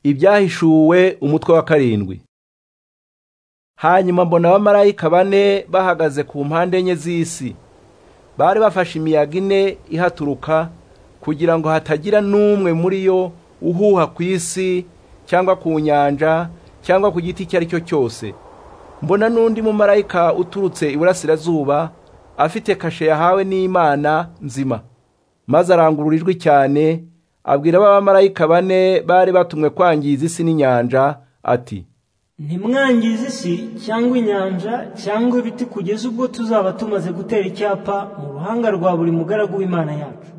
ibyahishuwe umutwe wa karindwi hanyuma mbona abamarayika bane bahagaze ku mpande enye z'isi bari bafashe imiyaga ine ihaturuka kugira ngo hatagira n'umwe muri yo uhuha ku isi cyangwa ku nyanja cyangwa ku giti icyo ari cyo cyose mbona n'undi mumarayika uturutse iburasirazuba afite kashe yahawe n'imana nzima maze arangurura ijwi cyane abwira abamarayika bane bari batumwe kwangiza isi n'inyanja ati ntimwangize isi cyangwa inyanja cyangwa ibiti kugeza ubwo tuzaba tumaze gutera icyapa mu ruhanga rwa buri mugaragu w'imana yacu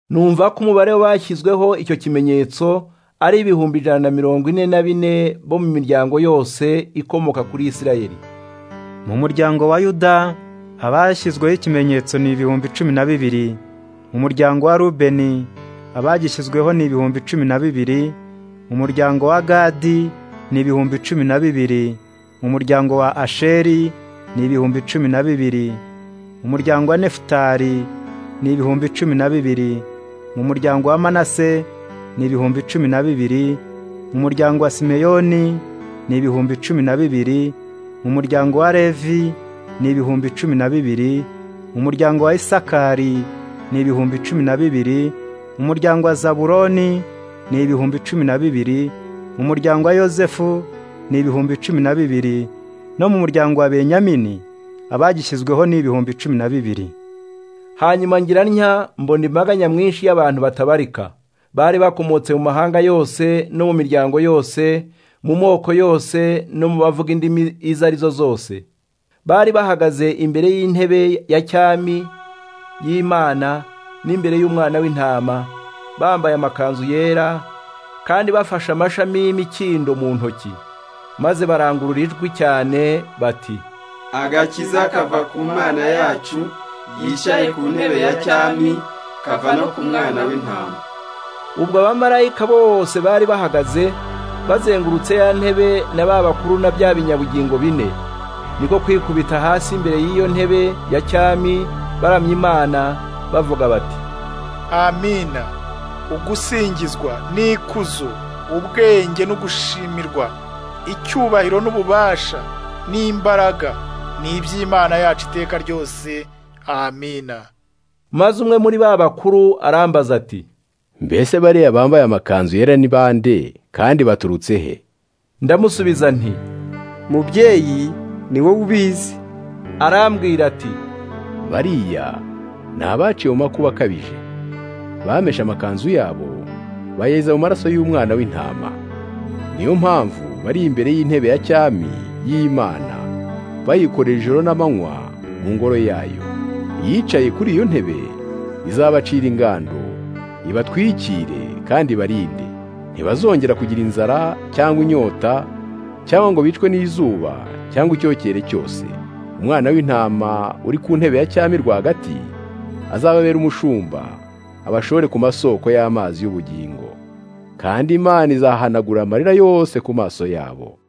numva ko umubare w'abashyizweho icyo kimenyetso ari ibihumbi ijana na mirongo ine na bine bo mu miryango yose ikomoka kuri isirayeli mu muryango wa yuda abashyizweho ikimenyetso ni ibihumbi cumi na bibiri mu muryango wa rubeni abagishyizweho ni ibihumbi cumi na bibiri mu muryango wa gadi ni ibihumbi cumi na bibiri mu muryango wa asheri ni ibihumbi cumi na bibiri mu muryango wa nefutali ni ibihumbi cumi na bibiri mu muryango wa manase ni ibihumbi cumi na bibiri mu muryango wa simeyoni ni ibihumbi cumi na bibiri mu muryango wa levi ni ibihumbi cumi na bibiri mu muryango wa isakari ni ibihumbi cumi na bibiri mu muryango wa zaburoni ni ibihumbi cumi na bibiri mu muryango wa yozefu ni ibihumbi cumi na bibiri no mu muryango wa benyamini abagishyizweho ni ibihumbi cumi na bibiri hanyuma ngira ntya mbona imbaga nyamwinshi y'abantu batabarika bari bakomotse mu mahanga yose no mu miryango yose mu moko yose no mu bavuga indimi izo ari zo zose bari bahagaze imbere y'intebe ya cyami y'imana n'imbere y'umwana w'intama bambaye amakanzu yera kandi bafashe amashami y'imikindo mu ntoki maze barangurura ijwi cyane bati agakiza kava ku mwana yacu yicaye ku ntebe ya cyami kava no ku mwana w'intama ubwo abamarayika bose bari bahagaze bazengurutse ya ntebe na ba bakuru na bya binyabugingo bine niko kwikubita hasi imbere y'iyo ntebe ya cyami baramya imana bavuga bati amina ugusingizwa n'ikuzo ubwenge no gushimirwa icyubahiro n'ububasha n'imbaraga ni iby'imana yacu iteka ryose amina maze umwe muri ba bakuru arambaza ati mbese bariya bambaye amakanzu yera ni bande kandi baturutse he ndamusubiza nti mubyeyi ni wowe ubizi arambwira ati bariya ni abaciye mu makuba akabije bameshe amakanzu yabo bayeza mu maraso y'umwana w'intama niyo mpamvu bari imbere y'intebe ya cyami y'imana bayikorera ijoro n'amanywa mu ngoro yayo yicaye kuri iyo ntebe izabacira ingando ibatwikire kandi barinde ntibazongera kugira inzara cyangwa inyota cyangwa ngo bicwe n'izuba cyangwa icyokere cyose umwana w'intama uri ku ntebe ya cyami rwagati azababera umushumba abashore ku masoko y'amazi y'ubugingo kandi imana izahanagura amarira yose ku maso yabo